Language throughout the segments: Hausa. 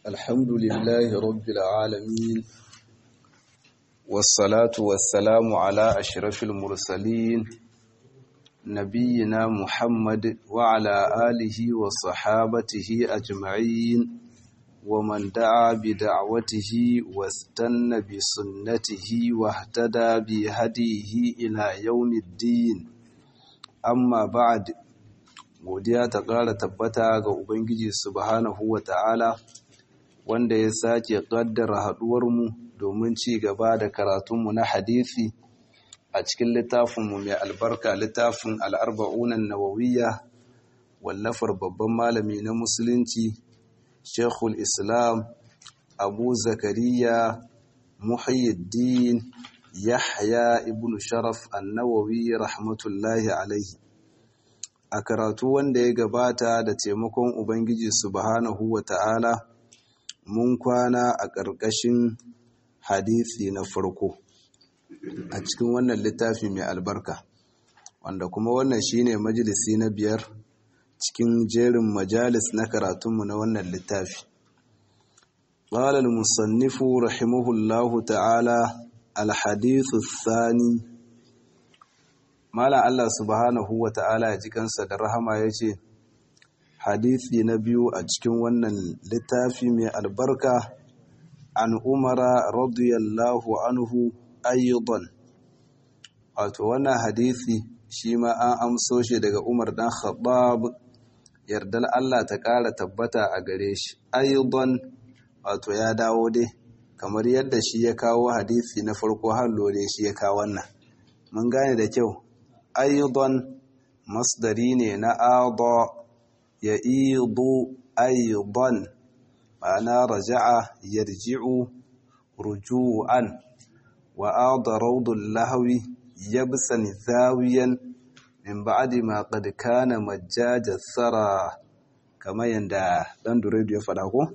الحمد لله رب العالمين والصلاة والسلام على أشرف المرسلين نبينا محمد وعلى آله وصحابته أجمعين ومن دعا بدعوته واستنى بسنته واهتدى بهديه إلى يوم الدين amma ba'ad godiya ta ƙara tabbata ga Ubangiji subhanahu wa ta'ala wanda ya sake ƙaddara haɗuwarmu domin ci gaba da karatunmu na hadisi a cikin littafinmu mai albarka littafin al'arba'unan nawawiyya wallafar babban malami na musulunci shekul islam abu zakariya muhyiddin Yahya ibn Sharaf annawawi rahmatullahi alaihi a karatu wanda ya gabata da taimakon Ubangiji subhanahu wa ta'ala mun kwana a ƙarƙashin hadisi na farko a cikin wannan littafi mai albarka wanda kuma wannan shine majalisi na biyar cikin jerin majalis na karatunmu na wannan littafi قال المصنف رحمه الله تعالى الحديث الثاني مالا الله سبحانه وتعالى ya ji kansa da rahama yace hadisi na biyu a cikin wannan littafi mai albarka an umara radiyallahu anhu ayyudan wato wannan hadisi shi ma an amso shi daga Umar dan Khattab yardal Allah ta ƙara tabbata a gare shi ayyudan wato ya dawo dai kamar yadda shi ya kawo hadisi na farko har lore shi ya kawo wannan mun gane da kyau ayyudan masdari ne na adha ya idu ayyudan ma'ana raja'a yarji'u ruju'an wa adha rawdul lahwi yabsan zawiyan min ba'di ma qad kana majjaja sara kamar yanda dan duredu ya faɗa ko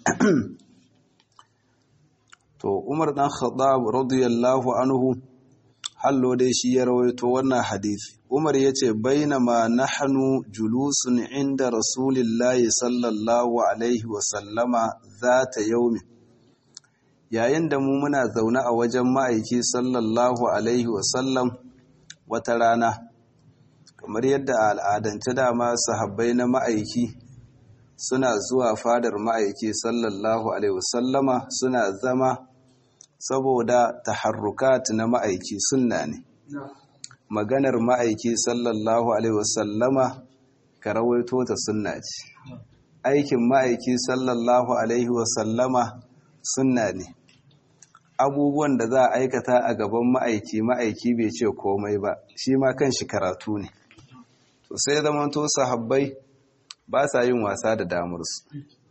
to umar dan khattab radiyallahu anhu hallo dai shi ya rawaito wannan hadisi umar yace bainama nahnu julusun inda rasulillahi sallallahu alaihi wa sallama zata yaumi yayin da mu muna zaune a wajen ma'aiki sallallahu alaihi wa sallam wata rana kamar yadda al'adance dama sahabbai na ma'aiki suna zuwa fadar ma'aiki sallallahu alaihi wasallama suna zama saboda taharrukat na ma'aiki sunna ne maganar ma'aiki sallallahu alaihi wasallama ka rawaito ta sunna ce aikin ma'aiki sallallahu alaihi wasallama sunna ne abubuwan da za a aikata a gaban ma'aiki ma'aiki bai ce komai ba shi ma kan shi karatu ne to sai zamanto sahabbai ba sa yin wasa da damarsu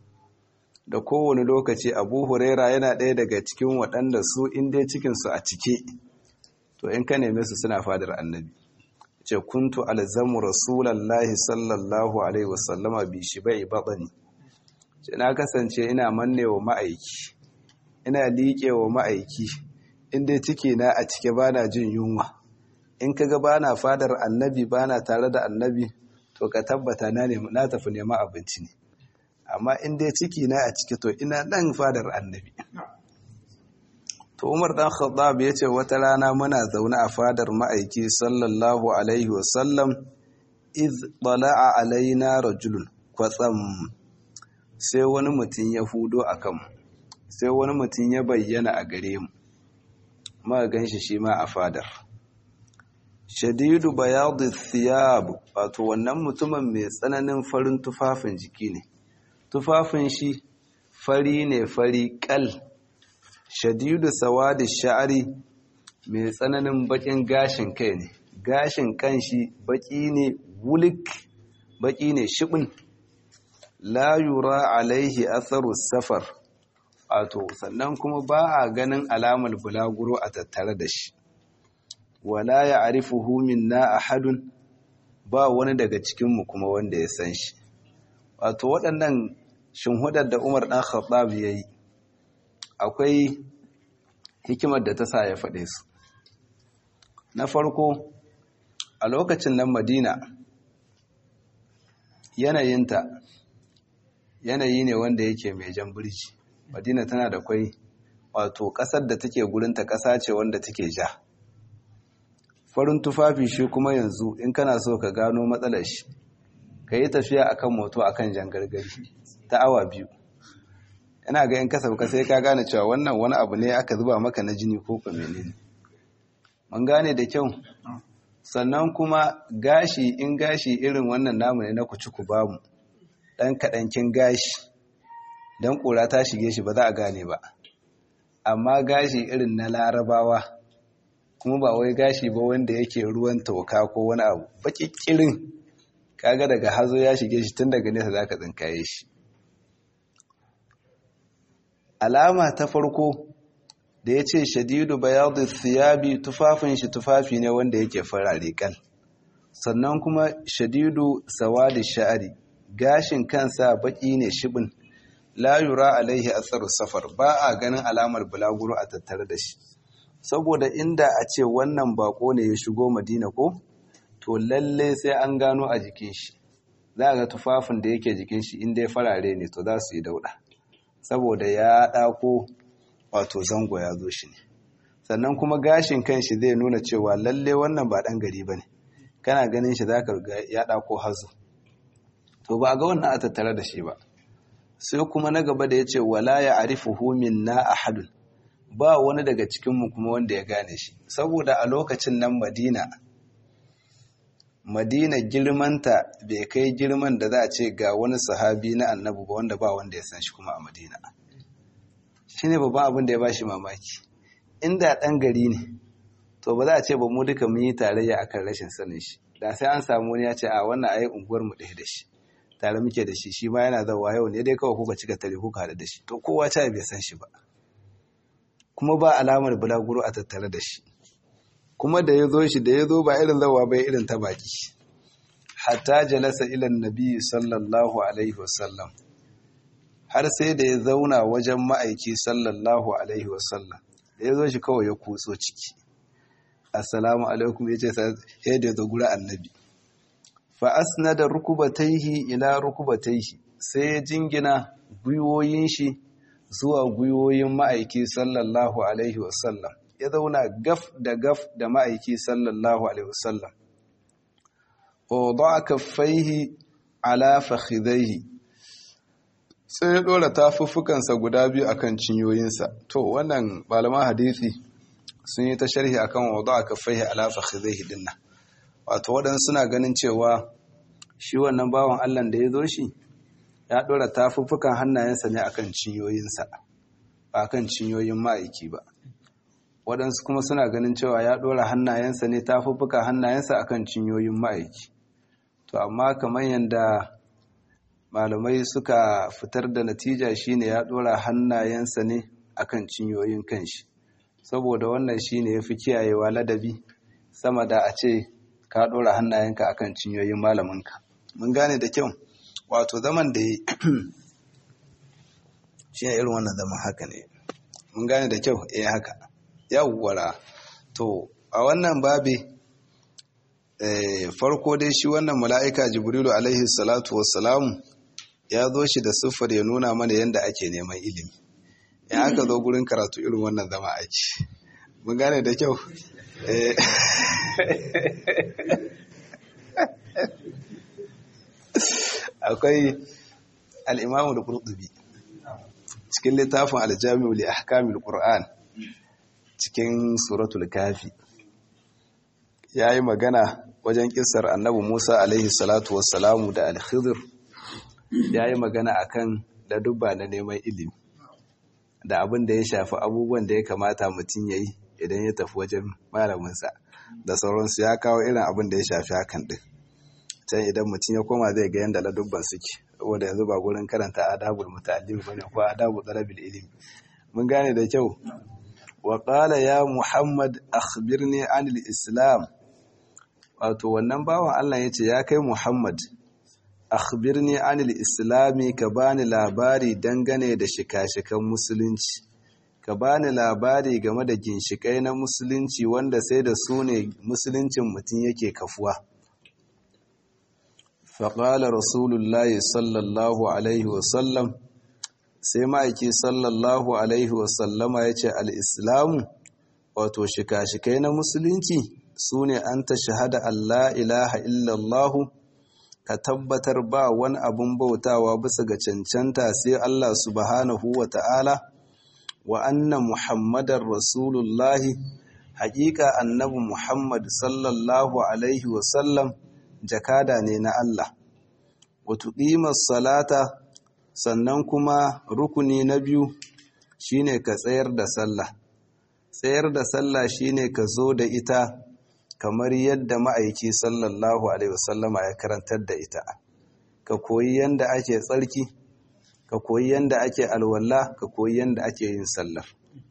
da kowane lokaci abu huraira yana ɗaya daga cikin waɗanda su inda cikinsu a cike to in ka neme su suna fadar annabi ce kuntu alzamu rasulallahi sallallahu alaihi wasallama bi shi bai baɓani ce na kasance ina manne wa ma'aiki ina liƙe wa ma'aiki inda ciki na a cike ba na jin yunwa in kaga ba na fadar annabi ba na tare da annabi to ka tabbata na na tafi neman abinci ne amma in dai ciki na a ciki to ina nan fadar annabi to Umar dan Khattab yace wata rana muna zaune a fadar ma'aiki sallallahu alaihi wasallam iz tala'a alaina rajulun kwatsam sai wani mutum ya hudo akan sai wani mutum ya bayyana a gare mu muka ganshi shi ma a fadar shadidu bayadu thiyab wato wannan mutumin mai tsananin farin tufafin jiki ne tufafin shi fari ne fari kal shadidu sawadi sha'ari mai tsananin bakin gashin kai ne gashin kanshi baki ne wulik baki ne shibin la yura alaihi atharu safar wato sannan kuma ba a ganin alamar bulaguro a tattare da shi wala ya arifuhu minna ahadun ba wani daga cikinmu kuma wanda ya san shi wato waɗannan shinhudar da Umar ɗan Khattab ya yi akwai hikimar da ta sa ya faɗe su na farko a lokacin nan Madina yanayinta yanayi ne wanda yake mai jan birji madina tana da kwai wato ƙasar da take gurinta ƙasa ce wanda take ja farin tufafi shi kuma yanzu in kana so ka gano matsalar shi ka yi tafiya akan moto akan jan gargari ta awa biyu yana ga in ka sauka sai ka gane cewa wannan wani abu ne aka zuba maka na jini ko ka menene mun gane da kyau sannan kuma gashi in gashi irin wannan namu ne na kuci ku bamu dan kaɗankin gashi dan ƙura ta shige shi ba za a gane ba amma gashi irin na larabawa kuma ba wai gashi ba wanda yake ruwan toka ko wani abu baƙiƙirin kaga daga hazo ya shige shi tun daga nesa zaka tsinkaye shi alama ta farko da ya ce shadidu bayadu thiyabi tufafin shi tufafi ne wanda yake farare kal sannan kuma shadidu sawadi sha'ari gashin kansa baki ne shibin la yura alaihi athar safar ba a ganin alamar bulaguro a tattare da shi saboda inda a ce wannan bako ne ya shigo madina ko to lalle sai an gano a jikin shi za ga tufafin da yake jikin shi inda ya farare ne to za su yi dauda saboda ya ɗako wato zango ya zo shi ne sannan kuma gashin kanshi zai nuna cewa lalle wannan ba ɗan gari ba ne kana ganin shi za ka ya ɗako hazo to ba ga wannan a tattare da shi ba sai kuma na gaba da ya ce wala ya arifu humin na ahadun ba wani daga cikinmu kuma wanda ya gane shi saboda a lokacin nan madina madina girmanta bai kai girman da za a ce ga wani sahabi na annabu ba wanda ba wanda ya san shi kuma a madina shi ne babban abin da ya ba shi mamaki inda ɗan gari ne to ba za a ce ba mu duka mun yi tarayya akan rashin sanin shi da sai an samu wani ya ce a wannan ayi unguwar mu ɗaya da shi tare muke da shi shi ma yana zawa yau ne dai kawai kuka cika tare kuka haɗu da shi to kowa ta bai san shi ba kuma ba alamar bulaguro a tattare da shi kuma da ya zo shi da ya zo ba irin zawa bai irin ta baki hatta jalasa ilan nabi sallallahu alaihi wasallam har sai da ya zauna wajen ma'aiki sallallahu alaihi wasallam da ya zo shi kawai ya kutso ciki assalamu alaikum ya ce sai da ya zo gura annabi fa asnada rukubataihi ila rukubataihi sai ya jingina gwiwoyin shi zuwa gwiwoyin ma'aiki sallallahu alaihi wasallam ya zauna gaf da gaf da ma'aiki sallallahu alaihi wasallam wa kaffaihi ala fakhidaihi sai ya dora tafuffukansa guda biyu akan cinyoyinsa to wannan malaman hadisi sun yi ta sharhi akan wada kaffaihi ala fakhidaihi dinnan wato waɗansu suna ganin cewa shi wannan bawan Allah da ya zo shi ya dora tafuffukan hannayensa ne akan cinyoyinsa ba akan cinyoyin ma'aiki ba waɗansu kuma suna ganin cewa ya ɗora hannayensa ne ta fuffuka hannayensa akan cinyoyin ma'aiki to amma kamar yadda malamai suka fitar da natija shine ya ɗora hannayensa ne akan cinyoyin kanshi saboda wannan shine ya fi kiyayewa ladabi sama da a ce ka ɗora hannayenka akan cinyoyin malaminka mun gane da kyau wato zaman da ya shi irin wannan zaman haka ne mun gane da kyau eh haka yawwara to a wannan babi farko dai shi wannan mala'ika jibrilu alaihi salatu wassalamu ya zo shi da siffar ya nuna mana yadda ake neman ilimi ya aka zo gurin karatu irin wannan zama ake mun gane da kyau akwai al'imamu da ƙurɗubi cikin littafin aljami'u li ahkamil qur'an cikin suratul kafi ya yi magana wajen kisar annabi musa alaihi salatu wassalamu da alkhizir ya yi magana akan ladubba na neman ilimi da abin da ya shafi abubuwan da ya kamata mutum ya yi idan ya tafi wajen malaminsa da sauransu ya kawo irin abin da ya shafi hakan ɗin can idan mutum ya koma zai ga yadda ladubban suke saboda yanzu ba gurin karanta adabul muta'allim bane ko adabul talabil ilimi mun gane da kyau wa qala ya muhammad akhbirni anil islam wato wannan bawan Allah yace ya kai muhammad akhbirni anil islami ka bani labari dangane da shika-shikan musulunci ka bani labari game da ginshikai na musulunci wanda sai da su ne musuluncin mutum yake kafuwa faƙala rasulullahi sallallahu alaihi wasallam sai ma'aiki sallallahu alaihi wasallama ya ce al'islamu wato shika-shikai na musulunci su ne an ta shahada Allah ilaha illallahu ka tabbatar ba wani abin bautawa bisa ga cancanta sai Allah subhanahu wa ta'ala wa anna muhammadar rasulullahi haƙiƙa annabi muhammad sallallahu alaihi wasallam jakada ne na Allah wato ƙimar salata sannan kuma rukuni na biyu shine ka tsayar da sallah tsayar da sallah shine ka zo da ita kamar yadda ma'aiki sallallahu alaihi wasallama ya karantar da ita ka koyi yanda ake tsarki ka koyi yanda ake alwala ka koyi yanda ake yin sallar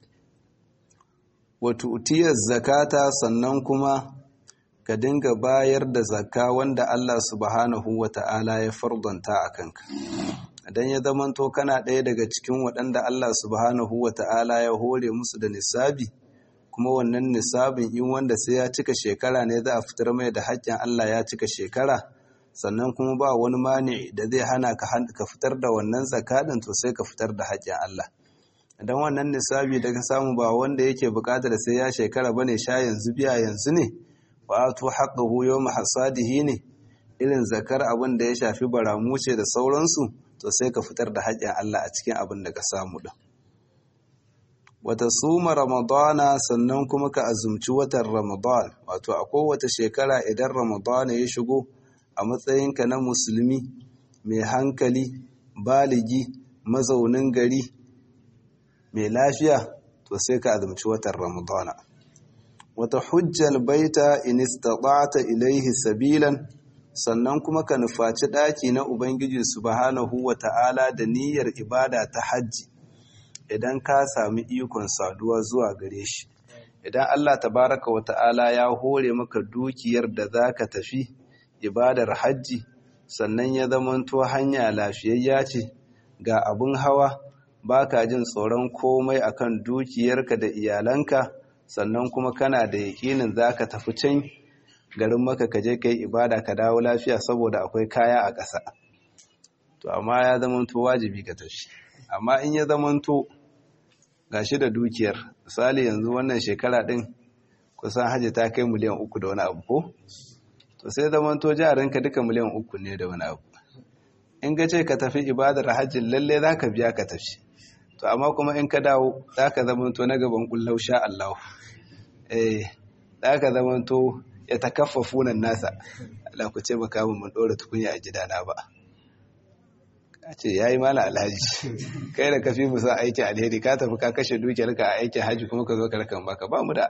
wato utiyar zakata sannan kuma ka dinga bayar da zakka wanda Allah subhanahu wata'ala ya fardanta a kanka idan ya zamanto kana ɗaya daga cikin waɗanda Allah subhanahu wata'ala ya hore musu da nisabi kuma wannan nisabin in wanda sai ya cika shekara ne za a fitar mai da haƙƙin Allah ya cika shekara sannan kuma ba wani mani da zai hana ka fitar da wannan zakadin to sai ka fitar da haƙƙin Allah idan wannan nisabi da ka samu ba wanda yake buƙatar sai ya shekara bane sha yanzu biya yanzu ne wa to haqqahu yawma hasadihi ne irin zakar abin da ya shafi baramuce da sauransu to sai ka fitar da haƙƙin Allah a cikin abin da ka samu din wata suma ramadana sannan kuma ka azumci watan ramadan wato a kowace shekara idan ramadana ya shigo a matsayinka na musulmi mai hankali baligi mazaunin gari mai lafiya to sai ka azumci watan ramadana wata hujjal baita in istata'ta ilaihi sabilan sannan kuma ka nufaci ɗaki na ubangiji subhanahu wata'ala da niyyar ibada ta hajji idan ka sami ikon saduwa zuwa gare shi idan Allah tabaraka wa ta'ala ya hore maka dukiyar da za ka tafi ibadar hajji sannan ya zamanto hanya lafiyayya ce ga abin hawa baka jin tsoron komai akan dukiyarka da iyalanka sannan kuma kana da yakinin za ka tafi can garin maka ka je ka yi ibada ka dawo lafiya saboda akwai kaya a ƙasa to amma ya zamanto wajibi ka tafi amma in ya zamanto gashi da dukiyar misali yanzu wannan shekara din kusan hajji ta kai miliyan uku da wani abu ko to sai zaman to jarinka duka miliyan uku ne da wani abu in ga ce ka tafi ibadar hajjin lalle za ka biya ka tafi to amma kuma in ka dawo za ka zaman to na gaban kullau sha Allah eh za ka zaman to ya takaffafu nan nasa Allah ku ce baka mun dora tukunya a gidana ba a ce ya yi mana alhaji kai da kafi musa aikin alheri ka tafi ka kashe dukiyarka a aikin haji kuma ka zo karkan baka ba mu da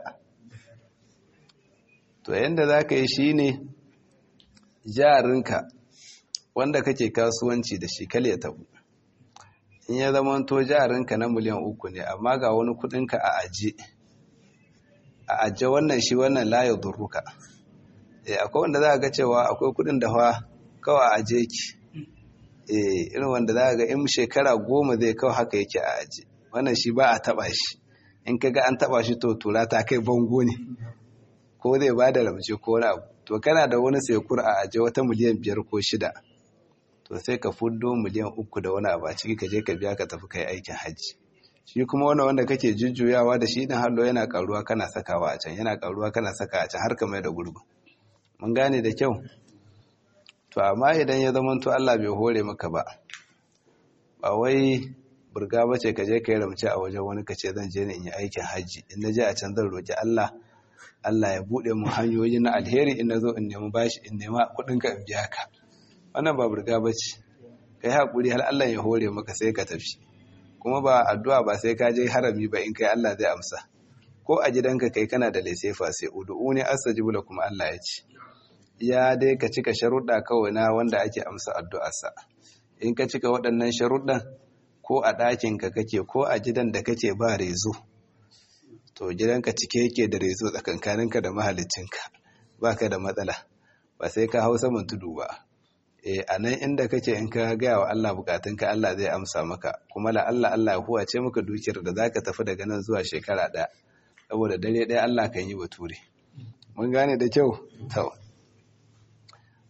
to yadda za ka yi shi ne jarinka wanda kake kasuwanci da shi kal ya tabu in ya zama to jarinka na miliyan uku ne amma ga wani kudinka a aje a aje wannan shi wannan layo durruka akwai wanda za ga cewa akwai kudin da fa kawai a aje ki irin wanda za ga in shekara goma zai kawo haka yake a aji wannan shi ba a taba shi in ka ga an taba shi to tura ta kai bango ne ko zai ba da ramce ko wani abu to kana da wani sekur a aje wata miliyan biyar ko shida to sai ka fuddo miliyan uku da wani abu a ciki ka je ka biya ka tafi kai aikin hajji shi kuma wani wanda kake jujjuyawa da shi din hallo yana karuwa kana sakawa a can yana karuwa kana saka a can har ka mai da gurbi mun gane da kyau to amma idan ya zama to Allah bai hore maka ba ba wai burga ba ce ka je ka yi ramce a wajen wani ka ce zan je in yi aikin hajji in na je a can zan roƙi Allah Allah ya buɗe mu hanyoyi na alheri in na zo in nemi bashi in nema kuɗin ka in biya ka wannan ba burga ba ce kai haƙuri har Allah ya hore maka sai ka tafi kuma ba addu'a ba sai ka je harami ba in kai Allah zai amsa ko a gidanka kai kana da laisefa sai ud'uni astajibu lakum Allah ya ce ya dai ka cika sharuɗa kawai na wanda ake amsa addu'arsa in ka cika waɗannan sharuɗan ko a ɗakinka kake ko a gidan da kake ba rezo to gidanka cike yake da rezo tsakankaninka da mahalicinka ba ka da matsala ba sai ka hau saman tudu ba e a nan inda kake in ka gaya wa Allah bukatunka Allah zai amsa maka kuma la Allah Allah ya huwace maka dukiyar da zaka tafi daga nan zuwa shekara ɗaya saboda dare ɗaya Allah kan yi bature mun gane da kyau to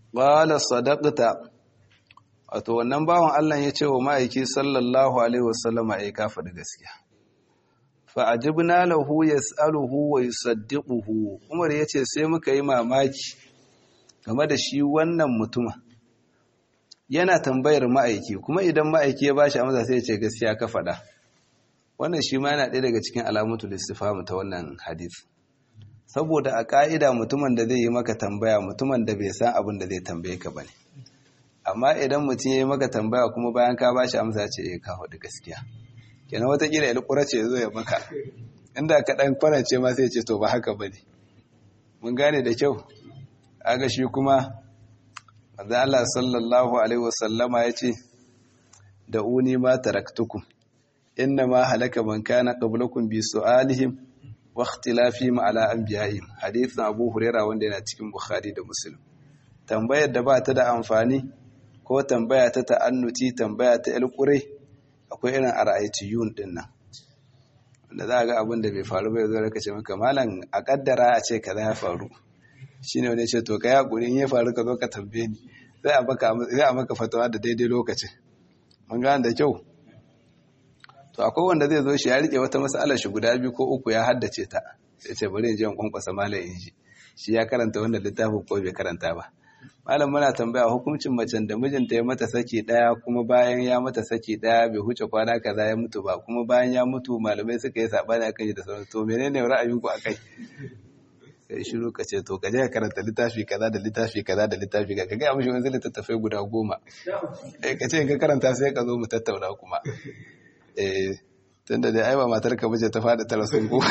qala sadaqta wato wannan bawan Allah ya ce wa ma'aiki sallallahu alaihi wasallama ai ka faɗi gaskiya fa ajibna lahu yas'aluhu wa yusaddiquhu Umar yace sai muka yi mamaki game da shi wannan mutuma yana tambayar ma'aiki kuma idan ma'aiki ya bashi amsa sai ya ce gaskiya ka faɗa wannan shi ma yana ɗaya daga cikin alamatul istifham ta wannan hadith saboda a ƙa'ida mutumin da zai yi maka tambaya mutumin da bai san abin da zai tambaye ka bane amma idan mutum ya yi maka tambaya kuma bayan ka bashi amsa ce eh ka faɗi gaskiya kenan watakila ya lukura ce zo ya maka inda ka ɗan kwanace ma sai ce to ba haka bane mun gane da kyau aga shi kuma manzo Allah sallallahu alaihi wasallama yace da uni ma taraktukum inna ma halaka man kana qablakum bi su'alihim wa ikhtilafihim ala anbiya'ihim hadithin Abu Hurairah wanda yana cikin Bukhari da Muslim tambayar da ba ta da amfani ko tambaya ta ta'annuti tambaya ta alƙure akwai irin ara'aytiyun din nan wanda za ga abin da bai faru ba yanzu raka ce maka malam a kaddara a ce kaza ya faru shine wani ce to kai hakuri in ya faru ka zo ka tambaye ni sai a maka sai a maka fatawa da daidai lokacin mun gane da kyau to akwai wanda zai zo shi ya rike wata mas'alar shi guda biyu ko uku ya haddace ta sai ce bari in je in kwankwasa malam in ji shi ya karanta wannan littafin ko bai karanta ba malam muna tambaya hukuncin macen da mijinta ya mata saki daya kuma bayan ya mata saki daya bai huce kwana kaza ya mutu ba kuma bayan ya mutu malamai suka yi sabani akan shi da sauran to menene ra'ayinku akai kai shiru ka ce to ka je ka karanta littafi kaza da littafi kaza da littafi kaza ka ga mishi wani littattafai guda goma eh ka ce ka karanta sai ka zo mu tattauna kuma eh tunda dai ai ba matar ka bace ta fada tara sun ko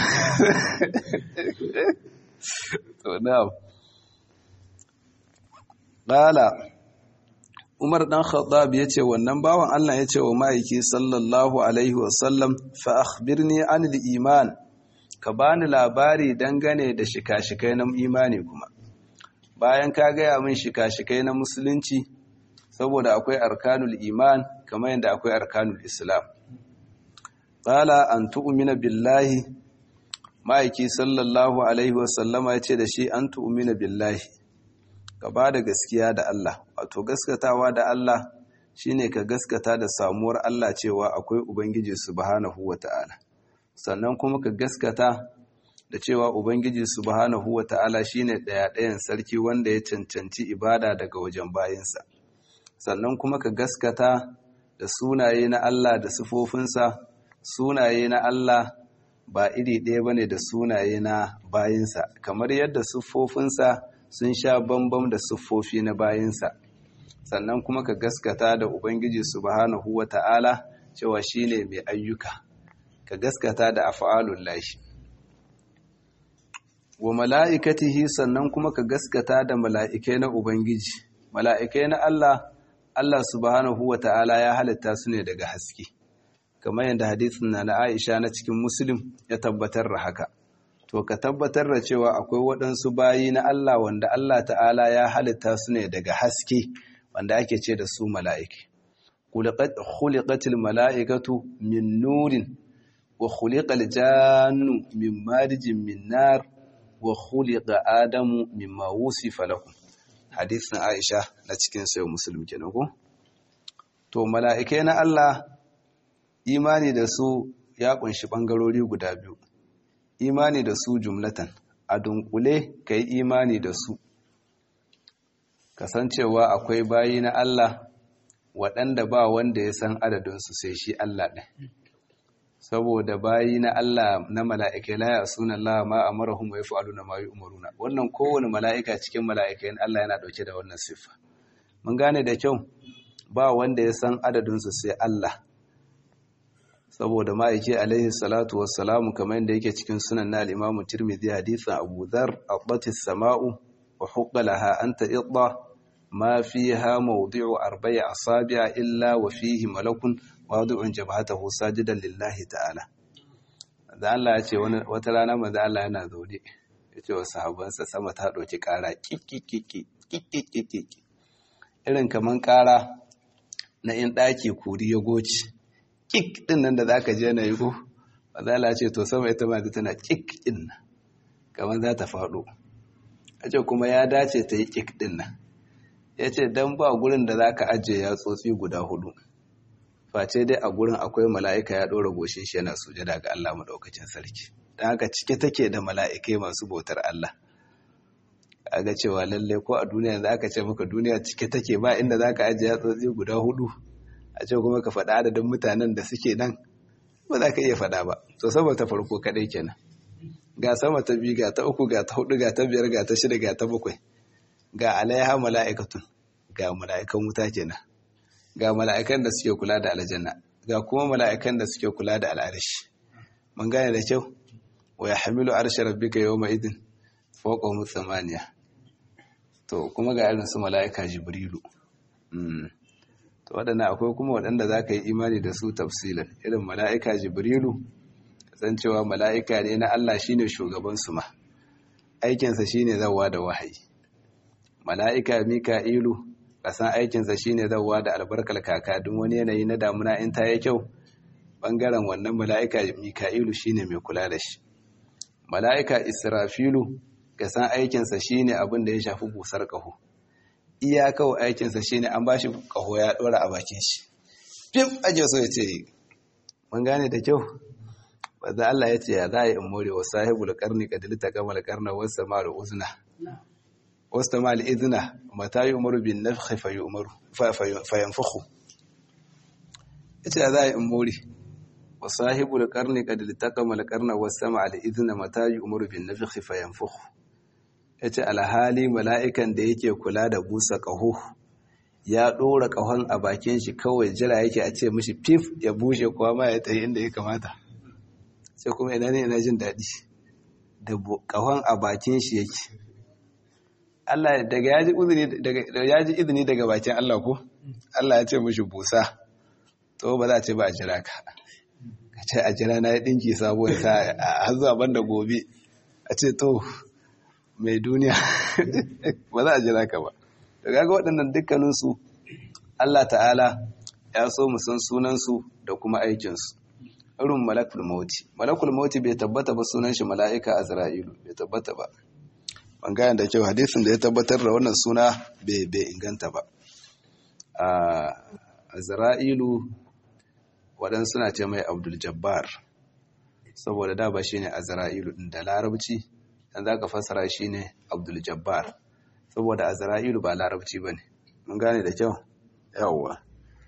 to na'am qala Umar dan Khattab yace wannan bawan Allah yace wa ma'aiki sallallahu alaihi wasallam fa akhbirni anil iman ka bani labari dangane da shika-shikai na imani kuma bayan ka gaya min shika-shikai na musulunci saboda akwai arkanul iman kamar yadda akwai arkanul islam qala an tu'mina billahi ma'aiki sallallahu alaihi wasallama yace da shi an tu'mina billahi ka ba da gaskiya da Allah wato gaskatawa da Allah shine ka gaskata da samuwar Allah cewa akwai ubangiji subhanahu wata'ala sannan kuma ka gaskata da cewa ubangiji subhanahu wata'ala shine daya ɗayan sarki wanda ya cancanci ibada daga wajen bayinsa sannan kuma ka gaskata da sunaye na Allah da sifofinsa sunaye na Allah ba iri ɗaya bane da sunaye na bayinsa kamar yadda siffofinsa sun sha bambam da siffofi na bayinsa sannan kuma ka gaskata da ubangiji subhanahu wata'ala cewa shine mai ayyuka ka gaskata da af'alul lahi wa mala'ikatihi sannan kuma ka gaskata da mala'ikai na ubangiji mala'ikai na Allah Allah subhanahu wata'ala ya halitta su ne daga haske kamar yadda hadisin na na Aisha na cikin Muslim ya tabbatar da haka to ka tabbatar da cewa akwai waɗansu bayi na Allah wanda Allah ta'ala ya halitta su ne daga haske wanda ake ce da su mala'iki. Khuliqatil mala'ikatu min nurin wa khuliqal jannu min marijin min nar wa khuliqa adamu mimma wusifa lahu. Hadisin Aisha na cikin sayo Muslim kenan ko? To mala'ikai na Allah imani da su ya kunshi bangarori guda biyu. imani da su jumlatan a dunkule ka yi imani da su kasancewa akwai bayi na Allah waɗanda ba wanda ya san adadinsu sai shi Allah ɗin saboda bayi na Allah na mala'ikai la ya suna Allah ma a marahun wa ya fa'alu na mayu umaruna wannan kowane mala'ika cikin mala'ikai na Allah yana ɗauke da wannan siffa mun gane da kyau ba wanda ya san adadinsu sai Allah saboda ma'aiki alaihi salatu wassalamu kamar yadda yake cikin sunan na al-imamu tirmidhi hadithan abu dhar aqbati samau wa huqqa laha anta idda ma fiha mawdi'u arba'i asabi'a illa wa fihi malakun wadi'un jabhatahu sajidan lillahi ta'ala da Allah ya ce wata rana manzo Allah yana zaune ya ce wa sahabbansa sama ta ɗauki ƙara kikikiki irin kaman ƙara na in ɗaki kuri ya goci kik din nan da za ka je na yi ko mazala ce to sama ita ma tana kik din nan kamar za ta faɗo a ce kuma ya dace ta yi kik din nan ya ce don ba gurin da za ka ajiye yatsotsi guda hudu face dai a gurin akwai mala'ika ya ɗora goshin shi yana sujada ga Allah maɗaukacin sarki don haka cike take da mala'ikai masu bautar Allah a ga cewa lalle ko a duniya za ka ce maka duniya cike take ba inda za ka ajiye yatsotsi guda hudu a ce kuma ka faɗa adadin mutanen da suke nan ba za ka iya faɗa ba to saboda ta farko kaɗai kenan ga sama ta biyu ga ta uku ga ta hudu ga ta biyar ga ta shida ga ta bakwai ga alaiha mala'ikatun ga mala'ikan wuta kenan ga mala'ikan da suke kula da aljanna ga kuma mala'ikan da suke kula da al'arish mun gane da kyau wa yahmilu arsha rabbika yawma idin fawqahum thamaniya to kuma ga irin su mala'ika jibrilu to waɗanda akwai kuma waɗanda za ka yi imani da su tafsilan irin mala'ika jibrilu san cewa mala'ika ne na Allah shine shugabansu ma aikinsa shine zawa da wahayi mala'ika mika'ilu kasan aikinsa shine zawa da albarkar kaka duk wani yanayi na damuna in ta yi kyau bangaren wannan mala'ika mika'ilu shine mai kula da shi mala'ika israfilu kasan aikinsa shine abin da ya shafi busar ƙaho iya kawai aikinsa shine an bashi ƙaho ya ɗora a bakin shi fif aje so ya ce mun gane da kyau wadda Allah ya ce ya za a yi in more wa sahibul karni kadili ta gama karna wasu ma'al uzna wasu ma'al izina mata yi umaru bin nafhi fa yanfuhu ya ce ya za a yi in more wa sahibul karni kadili ta gama karna wasu ma'al izina mata yi umaru bin nafhi fa yanfuhu ya ce alhali mala'ikan da yake kula da busa ƙaho ya ɗora ƙahon a bakin shi kawai jira yake a ce mishi fif ya bushe kuwa ma ya tayi inda ya kamata sai kuma ina ne ina jin daɗi da ƙahon a bakin shi yake Allah daga ya ji izini daga bakin Allah ko Allah ya ce mishi busa to ba za a ce ba a jira ka ka ce a jira na ya ɗinki sabuwar sa a zuwa banda gobe a ce to mai duniya ba za a jira ka ba da gaga waɗannan dukkaninsu Allah ta'ala ya so mu san sunansu da kuma aikinsu irin malakul mauti malakul mauti bai tabbata ba sunan shi mala'ika azra'ilu bai tabbata ba ban gane da kyau hadisin da ya tabbatar da wannan suna bai inganta ba azra'ilu waɗansu suna ce mai abdul jabbar saboda da ba shine azra'ilu ɗin da larabci dan za ka fassara shi ne abdul jabbar saboda azra'ilu ba larabci ba ne mun gane da kyau yawwa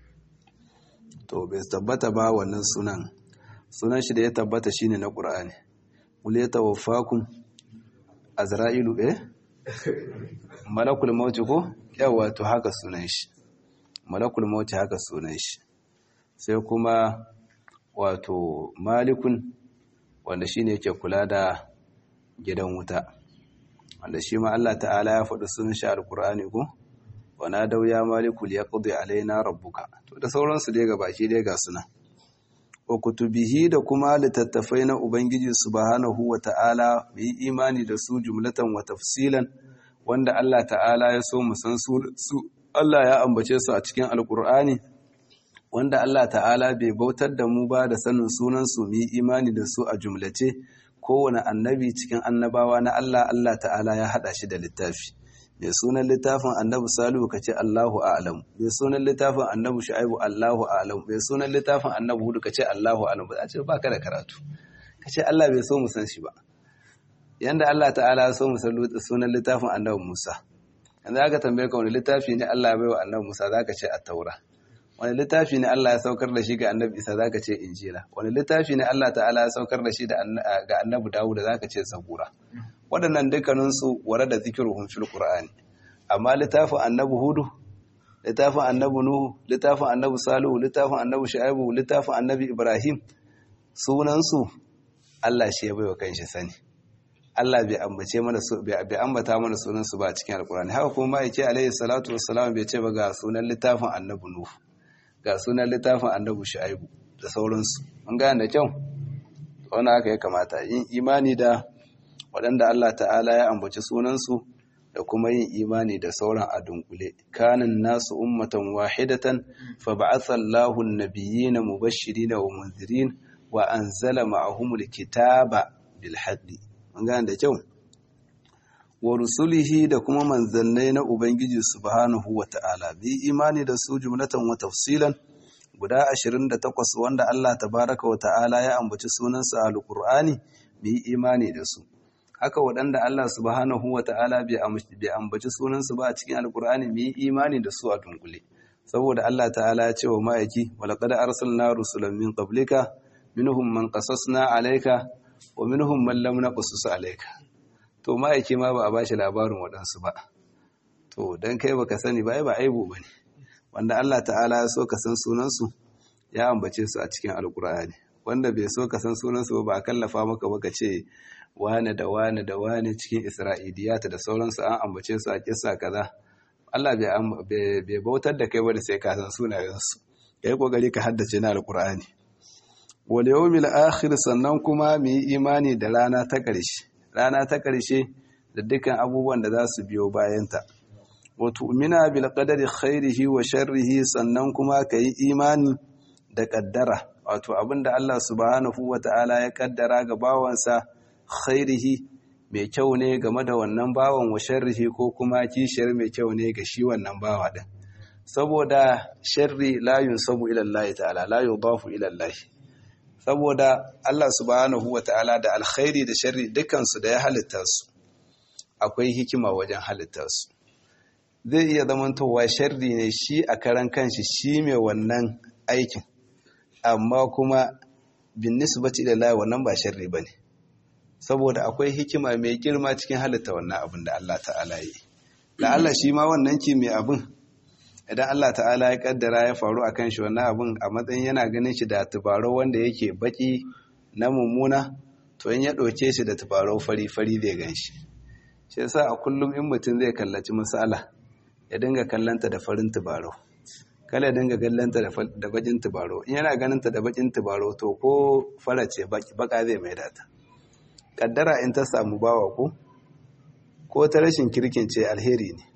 to bai tabbata ba wannan sunan sunan shi da ya tabbata shine na qur'ani qul yatawaffakum azra'ilu eh malakul maut ko yawwa to haka sunan shi malakul maut haka sunan shi sai kuma wato malikun wanda shine yake kula da gidan wuta wanda shi ma Allah ta'ala ya faɗi sunan shi alqur'ani ko wana dau ya maliku liyaqdi alaina rabbuka to da sauransu dai baki dai ga suna wa kutubihi da kuma littattafai na ubangiji subhanahu wa ta'ala mu yi imani da su jumlatan wa tafsilan wanda Allah ta'ala ya so mu san su Allah ya ambace su a cikin alqur'ani wanda Allah ta'ala bai bautar da mu ba da sanin sunan su mu yi imani da su a jumlace kowane annabi cikin annabawa na Allah Allah ta'ala ya hada shi da littafi mai sunan littafin annabi salihu ka ce Allahu a'lam mai sunan littafin annabi shu'aibu Allahu a'lam mai sunan littafin annabi hudu ka ce Allahu a'lam ba ce baka da karatu ka ce Allah bai so mu san shi ba yanda Allah ta'ala ya so mu san sunan littafin annabi Musa yanzu aka tambaye ka wani littafi ne Allah ya bai wa annabi Musa zaka ce at-taura wani littafi ne Allah ya saukar da shi ga annabi Isa zaka ce injila wani littafi ne Allah ta'ala ya saukar da shi ga annabi Dawud zaka ce zabura waɗannan dukkaninsu ware da zikiruhun fil qur'ani amma littafin annabi hudu littafin annabi nuhu littafin annabi salihu littafin annabi shu'aibu littafin annabi ibrahim sunansu Allah shi ya baiwa kanshi sani Allah bai ambace mana su bai ambata mana sunan su ba a cikin alqur'ani haka kuma yake alayhi salatu wassalam bai ce ba ga sunan littafin annabi nuhu ga sunan littafin annabi shu'aibu da sauransu mun gane da kyau wannan haka ya kamata yin imani da waɗanda Allah ta'ala ya ambaci sunansu da kuma yin imani da sauran a dunkule kanin nasu ummatan wahidatan fa ba'atha Allahu an-nabiyyina mubashirin wa munzirin wa anzala ma'ahumul kitaba bil haqqi mun gane da kyau wa rusulihi da kuma manzannai na ubangiji subhanahu wata'ala bi imani da su jumlatan wa tafsilan guda 28 wanda Allah tabaraka wa ta'ala ya ambaci sunansa a alqur'ani bi imani da su haka waɗanda Allah subhanahu wa ta'ala bai ambaci sunansu ba a cikin alqur'ani bi imani da su a dunkule saboda Allah ta'ala ya ce wa ma'aiki walaqad arsalna rusulan min qablika minhum man qasasna alayka wa minhum man lam naqsus alayka to ma'aiki ma ba a bashi labarin waɗansu ba to dan kai baka sani ba ai ba aibu bane wanda Allah ta'ala ya so ka san sunansu ya ambace su a cikin alqur'ani wanda bai so ka san sunansu ba ba a kallafa maka ba ka ce wane da wane da wane cikin isra'iliyata da sauransu an ambace su a kissa kaza Allah bai bautar da kai ba da sai ka san sunayensu kai kokari ka haddace na alqur'ani wal yawmil akhir sannan kuma mu yi imani da rana ta ƙarshe rana ta ƙarshe da dukkan abubuwan da za su biyo bayanta wa tu'mina bil qadari khairihi wa sharrihi sannan kuma ka yi imani da kaddara wato abinda Allah subhanahu wata'ala ya kaddara ga bawansa khairihi mai kyau ne game da wannan bawan wa sharrihi ko kuma kishiyar mai kyau ne ga shi wannan bawa din saboda sharri la yunsabu ila Allah ta'ala la yudafu ila Allah saboda Allah subhanahu wata'ala da alkhairi da sharri dukkan su da ya halitta su akwai hikima wajen halitta su zai iya zamantowa sharri ne shi a karan kanshi shi mai wannan aikin amma kuma bin nisbati ila Allah wannan ba sharri bane saboda akwai hikima mai girma cikin halitta wannan abin da Allah ta'ala yi da Allah shi ma wannan ki mai abin idan Allah ta'ala ya kaddara ya faru akan shi wannan abin a matsayin yana ganin shi da tubaro wanda yake baki na mummuna to in ya ɗauke shi da tubaro fari fari zai gan shi shi yasa a kullum in mutum zai kallaci misala ya dinga kallanta da farin tubaro kala ya dinga kallanta da bakin tubaro in yana ganin ta da bakin tubaro to ko farace baka zai mai data kaddara in ta samu bawa ko ko ta rashin kirkin ce alheri ne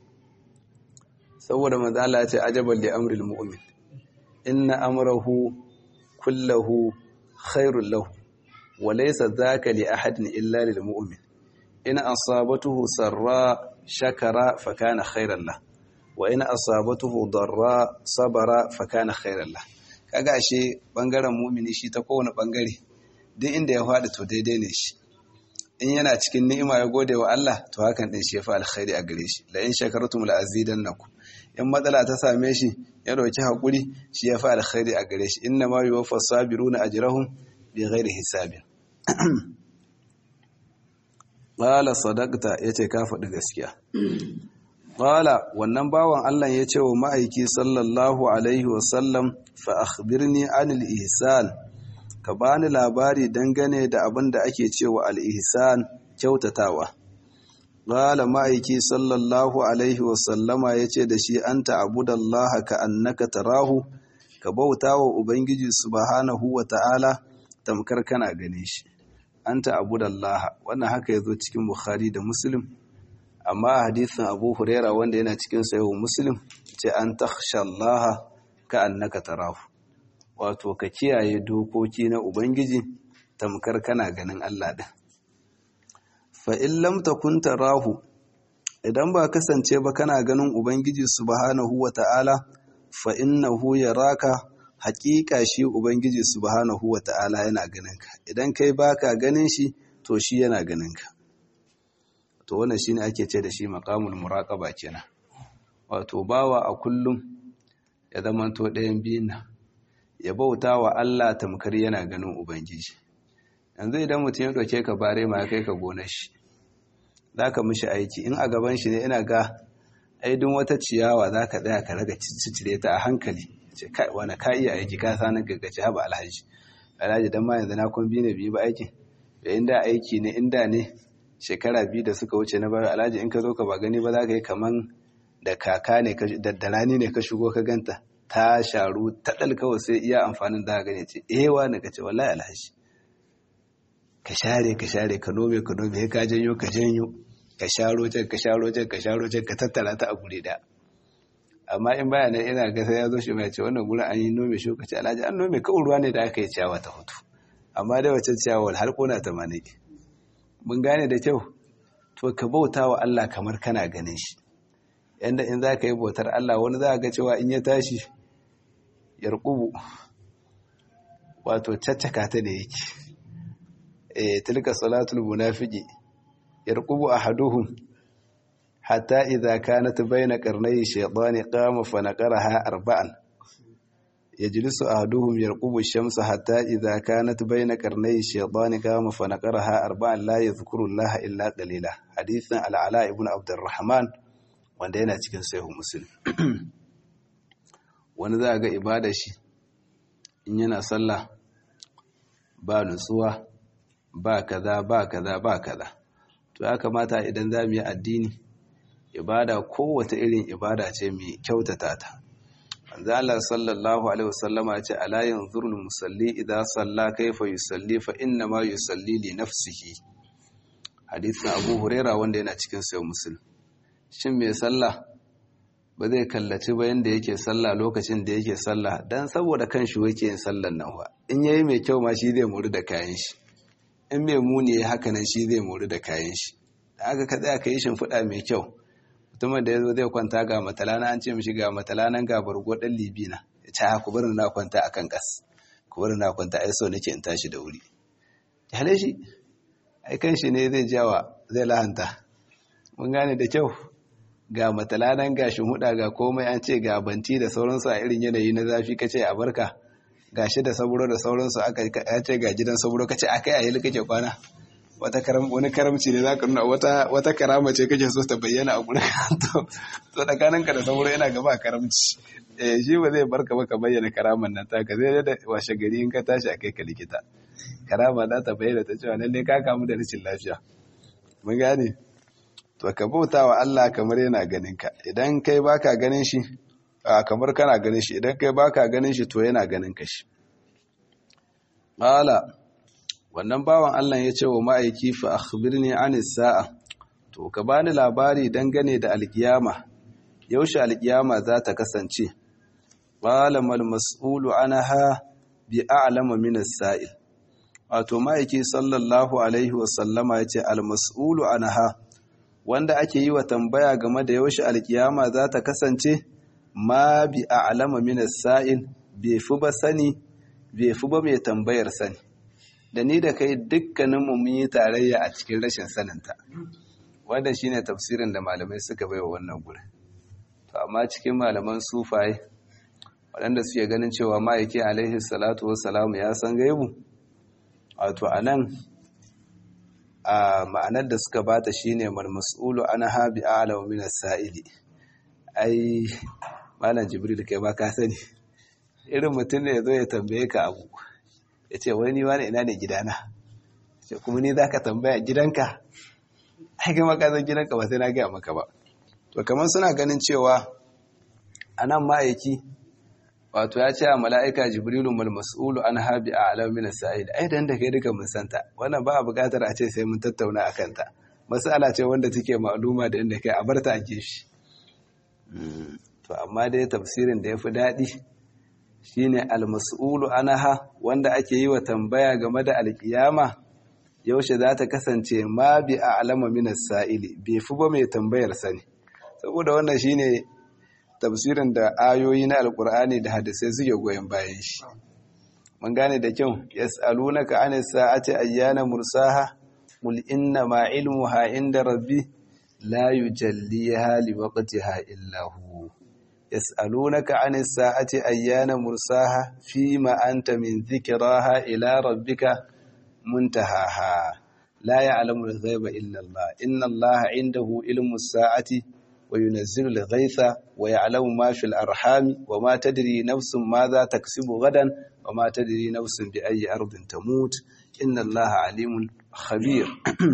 saboda manzo Allah ya ce ajaban li amril mu'min inna amrahu kullahu khairul lahu wa laysa dhaka li ahadin illa lil mu'min in asabatuhu sarra shakara fa kana khairan lahu wa in asabatuhu darra sabara fa kana khairan lahu kaga ashe bangaren mu'mini shi ta kowane bangare duk inda ya faɗi to daidai ne shi in yana cikin ni'ima ya gode wa Allah to hakan din shi ya fa alkhairi a gare shi la in shakartum la azidannakum in matsala ta same shi ya dauki hakuri shi ya fa alkhairi a gare shi inna ma yuwaffa sabiruna ajrahum bighairi hisabin qala sadaqta yace ka faɗi gaskiya qala wannan bawan Allah ya ce wa ma'aiki sallallahu alaihi wa sallam fa akhbirni anil ihsan ka bani labari dangane da abin da ake cewa al-ihsan kyautatawa qala ma'aiki sallallahu alaihi wa sallama yace da shi anta abudallaha ka annaka tarahu ka bautawa ubangiji subhanahu wa ta'ala tamkar kana gane shi anta abudallaha wannan haka yazo cikin bukhari da muslim amma hadisin abu huraira wanda yana cikin sayo muslim ce an takhshallaha ka annaka tarahu wato ka kiyaye dokoki na ubangiji tamkar kana ganin Allah din fa in lam takun tarahu idan ba kasance ba kana ganin ubangiji subhanahu wata'ala fa innahu yaraka haƙiƙa shi ubangiji subhanahu wata'ala yana ganin ka idan kai baka ganin shi to shi yana ganin ka to wannan shine ake ce da shi maqamul muraqaba kenan wato bawa a kullum ya zamanto ɗayan biyun nan ya bauta wa Allah tamkar yana ganin ubangiji yanzu idan mutum ya ɗauke ka bare ma kai ka gonar shi zaka mishi aiki in a gaban shi ne ina ga aidin wata ciyawa zaka tsaya ka raga cicire ta a hankali ce kai wani ka iya aiki ka sanin gaggace haba alhaji alhaji dan ma yanzu na kun biyu ne biyu ba aikin da inda aiki ne inda ne shekara biyu da suka wuce na bayan alhaji in ka zo ka ba gani ba za ka yi kaman da kaka ne da rani ne ka shigo ka ganta ta sharu ta kawai sai iya amfanin da gane ce ewa na ka ce wallahi alhaji ka share ka share ka nome ka nome ka janyo ka janyo ka sharo can ka sharo can ka sharo can ka tattara ta a guri da amma in baya nan ina ga sai ya zo shi mai ce wannan gurin an yi nome shi ka ce alhaji an nome kawai ruwa ne da aka yi ciyawa ta hutu amma da wacce ciyawa har kona ta mane mun gane da kyau to ka bauta wa Allah kamar kana ganin shi yanda in za ka yi bautar Allah wani za ga cewa in ya tashi yarkubu wato caccaka ta da yake eh tilka salatul munafiqi yarkubu ahaduhum hatta idza kanat bayna qarnay shaytani qama fa naqaraha arba'an yajlisu ahaduhum yarqubu ash-shamsa hatta idza kanat bayna qarnay shaytani qama fa naqaraha arba'an la yadhkuru allaha illa qalila hadithan al-ala ibn abdurrahman wanda yana cikin sahih muslim wani za ga ibada shi in yana sallah ba nutsuwa ba kaza ba kaza ba kaza to ya kamata idan za mu yi addini ibada kowace irin ibada ce mai kyautata ta manzo Allah sallallahu alaihi wasallama ya ce ala yanzurul musalli idza salla kayfa yusalli fa inna ma yusalli li nafsihi hadisin Abu Huraira wanda yana cikin sahih Muslim shin mai sallah ba zai kallaci ba yanda yake sallah lokacin da yake sallah dan saboda kanshi yake yin sallan nan ba in yayi mai kyau ma shi zai muri da kayan shi in mai muni haka nan shi zai muri da kayan shi da aka ka tsaya ka yi shimfiɗa mai kyau mutumin da ya zo zai kwanta ga matalana an ce mishi ga matalanan ga bargo ɗan libina ya ce ha ku bari na kwanta a kan ƙas ku bari na kwanta ai so nake in tashi da wuri hale shi ai kan shi ne zai jawa zai lahanta mun gane da kyau ga matalanan ga huda ga komai an ce ga banti da sauransu a irin yanayi na zafi kace a barka ga shi da saburo da sauransu aka ya ce ga gidan saburo kace akai a yi kake kwana wata karam wani karamci ne zaka nuna wata wata karama ce kake so ta bayyana a gurin to to tsakaninka da sauro yana gaba karamci eh shi ba zai barka ba ka bayyana karaman nan ta ka zai da washe gari in ka tashi akai ka likita karama za ta bayyana ta cewa lalle ka kamu da rashin lafiya mun gane to ka bauta wa Allah kamar yana ganin ka idan kai baka ganin shi kamar kana ganin shi idan kai baka ganin shi to yana ganin ka shi qala wannan bawan Allah ya ce wa ma'aiki fa akhbirni anis sa'a to ka bani labari dangane da alkiyama yaushe alkiyama za ta kasance qala mal mas'ulu anha bi a'lama min as-sa'il wato ma'aiki sallallahu alaihi wa sallama yace al mas'ulu anha wanda ake yi wa tambaya game da yaushe alkiyama za ta kasance ma bi a'lama min as-sa'il bai fi ba sani bai fi ba mai tambayar sani da ni da kai dukkaninmu mun yi tarayya a cikin rashin saninta wanda shine tafsirin da malamai suka baiwa wannan gurin to amma cikin malaman sufaye waɗanda suke ganin cewa ma'aiki alaihi salatu wassalamu ya san gaibu wato anan a ma'anar da suka bata shine mal mas'ulu ana habi a'lamu min as-sa'ili ai malam jibril kai ba ka sani irin mutum ne ya zo ya tambaye ka abu ya ce wani wani ina ne gidana ce kuma ni za ka tambaya gidanka ai gama ka zan gidanka ba sai na gaya maka ba to kamar suna ganin cewa a nan ma'aiki wato ya ce a mala'ika jibrilu mal mas'ulu an habi a alamin sa'id ai dan da kai duka mun santa wannan ba a buƙatar a ce sai mun tattauna a kanta masala ce wanda take ma'luma da inda kai a barta a gefe to amma dai tafsirin da ya fi daɗi shine almas'ulu anaha wanda ake yi wa tambaya game da alkiyama yaushe za ta kasance ma bi a'lama min as-sa'ili bai fi ba mai tambayar sani saboda wannan shine tafsirin da ayoyi na alkur'ani da hadisai suke goyen bayan shi mun gane da kyau yas'alunaka anis sa'ati ayyana mursaha qul inna ma ilmuha inda rabbi la yujalliha liwaqtiha illa hu يسألونك عن الساعة أيان مرساها فيما أنت من ذكراها إلى ربك منتهاها لا يعلم الغيب إلا الله إن الله عنده علم الساعة وينزل الغيث ويعلم ما في الأرحام وما تدري نفس ماذا تكسب غدا وما تدري نفس بأي أرض تموت إن الله عليم خبير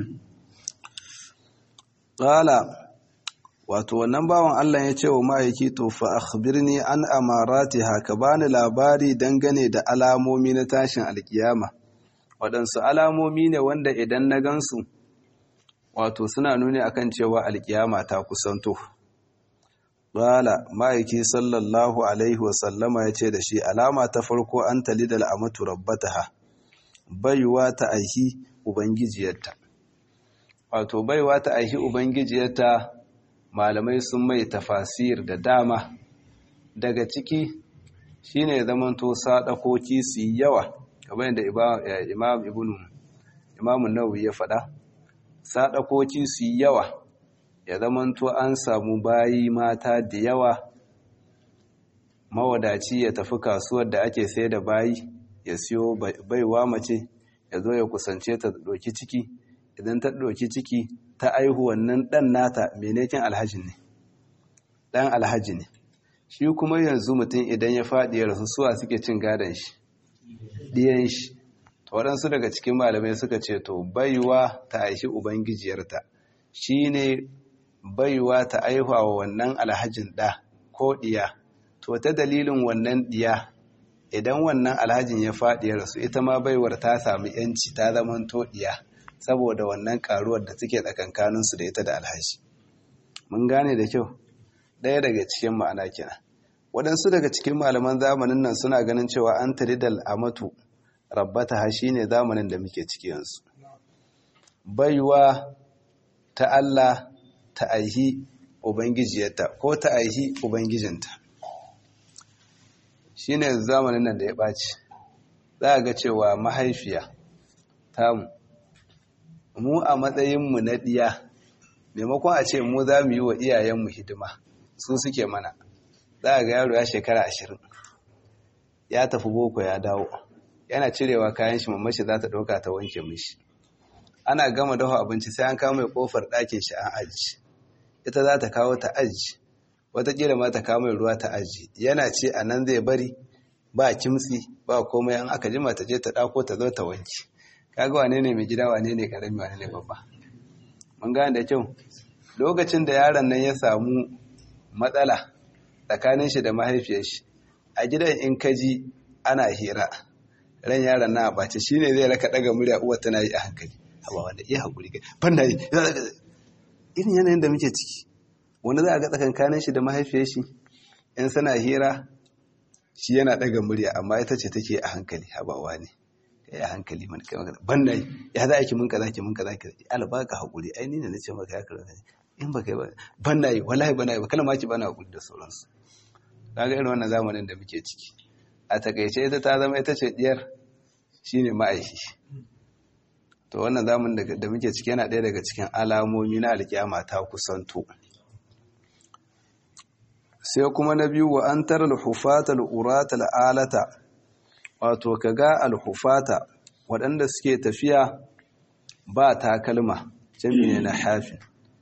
قال wato wannan bawan Allah ya ce wa ma'aiki to fa akhbirni an amaratiha ka bani labari dangane da alamomi na tashin alkiyama waɗansu alamomi ne wanda idan na gansu wato suna nuni akan cewa alkiyama ta kusanto Bala ma'aiki sallallahu alaihi wasallama ya ce da shi alama ta farko an talidal amatu rabbataha baiwa ta aihi ubangijiyarta wato baiwa ta aihi ubangijiyarta malamai sun mai tafasir da dama daga ciki shine zamanto sadakoki su yi yawa kamar yadda imam ibnu imam nawawi ya faɗa sadakoki su yi yawa ya zamanto an samu bayi mata da yawa mawadaci ya tafi kasuwar da ake sai da bayi ya siyo baiwa mace ya zo ya kusance ta ɗauki ciki idan ta ɗauki ciki ta aihu wannan ɗan nata menekin alhaji ne ɗan alhaji ne shi kuma yanzu mutum idan ya faɗi ya rasu suwa suke cin gadon shi ɗiyan shi waɗansu daga cikin malamai suka ce to baiwa ta aishi ubangijiyarta shi ne baiwa ta aihuwa wa wannan alhajin ɗa ko ɗiya to ta dalilin wannan ɗiya idan wannan alhajin ya faɗi ya rasu ita ma baiwar ta sami yanci ta zaman to ɗiya saboda wannan karuwar da take tsakankaninsu da ita da alhaji mun gane da kyau ɗaya daga cikin ma'ana kenan waɗansu daga cikin malaman zamanin nan suna ganin cewa an taridal amatu rabbata ha shine zamanin da muke ciki yanzu baiwa ta Allah ta aihi ubangijiyarta ko ta aihi ubangijinta shine zamanin nan da ya ɓaci za a ga cewa mahaifiya tamu mu a matsayinmu na ɗiya maimakon a ce mu za mu yi wa iyayenmu hidima su suke mana za a ga yaro ya shekara ashirin ya tafi boko ya dawo yana cirewa kayan shi mamashi za ta ɗauka ta wanke mishi ana gama dafa abinci sai an kawo mai ƙofar ɗakin shi an aji ita za ta kawo ta aji watakila ma ta kawo mai ruwa ta aji yana ce a nan zai bari ba kimtsi ba komai an aka jima ta je ta ɗako ta zo ta wanke kaga wane ne mai gida wane ne ƙarami wane ne babba mun gane da kyau lokacin da yaron nan ya samu matsala tsakanin shi da mahaifiyar shi a gidan in kaji ana hira ran yaron na ɓace shi ne zai raka ɗaga murya uwa tana yi a hankali hawa wanda iya haƙuri kai ban da yi irin yanayin da muke ciki wanda za a ga tsakankanin shi da mahaifiyar shi in sana hira shi yana ɗaga murya amma ita ce take a hankali habawa ne ka yi a hankali man kai magana ban da yi ya za a ki mun kaza ki mun kaza ki alba ka haƙuri ai ni ne na ce maka ya karanta in ba kai ba ban da yi wallahi ban da yi ba kana ma ki bana haƙuri da sauransu kaga irin wannan zamanin da muke ciki a takaice ita ta zama ita ce diyar shine ma'aiki to wannan zamanin da muke ciki yana ɗaya daga cikin alamomi na alkiyama ta kusanto sai kuma na biyu wa an tara alhufata al'urata al'alata wato kaga alhufata waɗanda suke tafiya ba takalma jami ne na hafi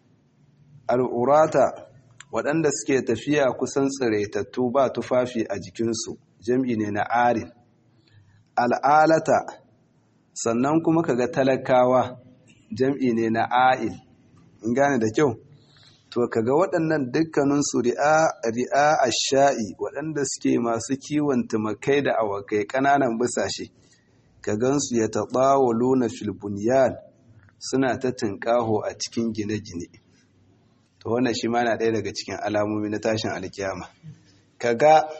al'urata waɗanda suke tafiya kusan tsiraitattu ba tufafi a jikinsu jam'i ne na arin al'alata sannan kuma kaga talakawa jam'i ne na a'il in gane da kyau to kaga waɗannan dukkaninsu ri'a a sha'i waɗanda suke masu kiwon tumakai da awakai ƙananan bisashe ka gansu ya taɓawo luna filbuniyal suna ta tunƙaho a cikin gine-gine to wannan shi ma na ɗaya daga cikin alamomi na tashin alkiyama kaga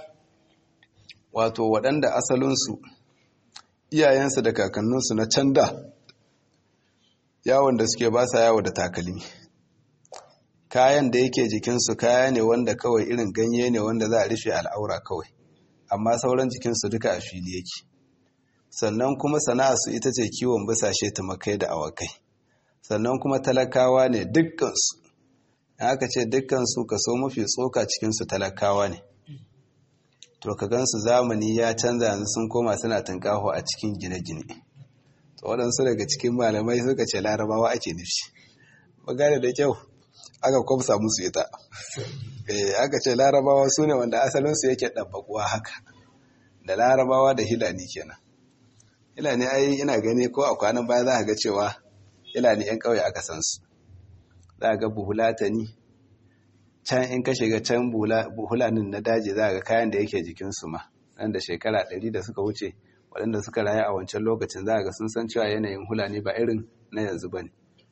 wato waɗanda asalinsu iyayensu da kakanninsu na can da yawon da suke ba sa yawo da takalmi kayan da yake jikinsu kaya ne wanda kawai irin ganye ne wanda za a rufe al'aura kawai amma sauran jikinsu duka a fili yake sannan kuma sana'arsu ita ce kiwon bisashe tumakai da awakai sannan kuma talakawa ne dukkansu aka ce dukkansu kaso mafi tsoka cikinsu talakawa ne to ka gansu zamani ya canza yanzu sun koma suna tunkaho a cikin gine-gine to waɗansu daga cikin malamai suka ce larabawa ake nufi magana da kyau aka kwamsa musu ita aka ce larabawa su ne wanda asalinsu yake ɗabbaƙuwa haka da larabawa da hilani kenan hilani ai ina gani ko a kwanan baya za a ga cewa hilani 'yan ƙauye aka san su za a ga buhulatani can in ka shiga can buhulanin na daji za a ga kayan da yake jikinsu ma nan da shekara ɗari da suka wuce waɗanda suka rayu a wancan lokacin za a ga sun san cewa yanayin hulani ba irin na yanzu ba ne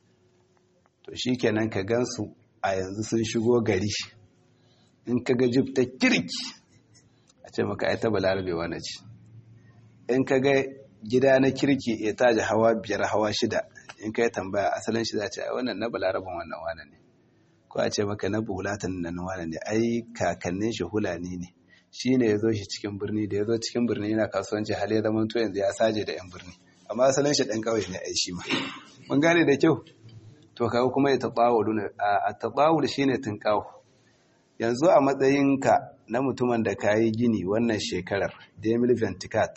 to shi kenan ka gansu a yanzu sun shigo gari in ka ga jib ta kirki a ce maka ai ta balarabe wani ce in ka ga gida na kirki ya taji hawa biyar hawa shida in kai tambaya asalin shi za ce ai wannan na balaraban wannan wane ne ko a ce maka na bulatan nan wane ne ai kakannin shi hulani ne shi ne ya zo shi cikin birni da ya zo cikin birni yana kasuwanci hal ya zama to yanzu ya saje da yan birni amma asalin shi ɗan ƙauye ne ai shi ma mun gane da kyau to kaga kuma ya taɓawulu ne a taɓawul shi ne tunƙawo yanzu a matsayinka na mutumin da ka yi gini wannan shekarar demil venticat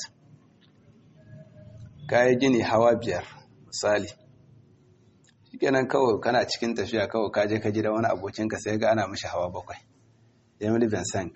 ka yi gini hawa biyar misali shikenan kawai kana cikin tafiya kawai ka je ka gida wani abokinka sai ga ana mishi hawa bakwai demil vincent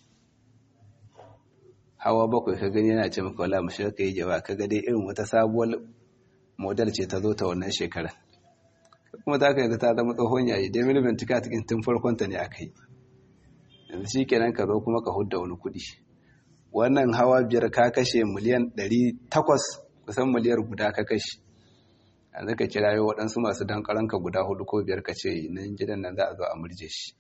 hawa bakwai ka gani yana ce maka wala mashi ka yi jaba ka ga dai irin wata sabuwar model ce ta zo ta wannan shekarar kuma ta ka yanzu ta zama tsohon yayi dai miliyan tuka cikin tun farkon ta ne aka yi yanzu shi kenan ka zo kuma ka hudda wani kuɗi wannan hawa biyar ka kashe miliyan ɗari takwas kusan miliyar guda ka kashe yanzu ka kira yau waɗansu masu dankaranka guda hudu ko biyar ka ce nan gidan nan za a zo a murje shi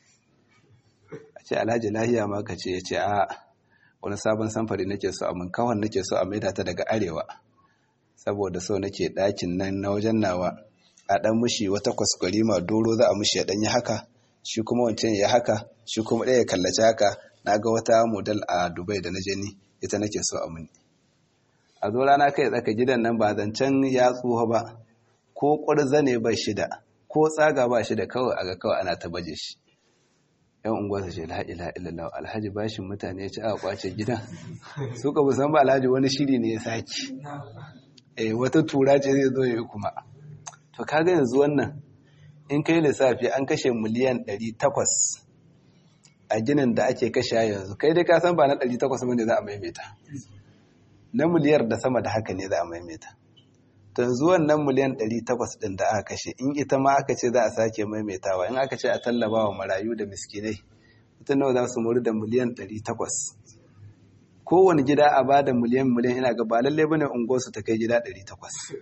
a ce alhaji lahiya ma ka ce ya ce a wani sabon samfari nake so a mun kawan nake so a maida ta daga arewa saboda so nake ɗakin nan na wajen nawa a ɗan mushi wata kwaskwarima doro za a mushi ya ɗanyi haka shi kuma wancan ya haka shi kuma ɗaya ya kallaci haka na ga wata model a dubai da na je ni ita nake so a muni a zo rana kai tsaka gidan nan ba zancen ya tsuha ba ko ƙwarza ne ba shida ko tsaga ba shida kawai a ga kawai ana ta baje shi yan unguwa su ce la ila illallah alhaji bashin mutane ya ci a kwace gidan su ka musan ba alhaji wani shiri ne ya saki eh wata tura ce zai zo ya yi kuma to kaga yanzu wannan in kai lissafi an kashe miliyan 800 a ginin da ake kashe yanzu kai dai ka san ba na 800 bane za a maimaita na miliyar da sama da haka ne za a maimaita to yanzu wannan miliyan 800 din da aka kashe in ita ma aka ce za a sake maimaitawa in aka ce a tallaba wa marayu da miskinai mutum nawa za su muri da miliyan 800 kowane gida a ba da miliyan miliyan ina ga ba lalle bane unguwarsu ta kai gida 800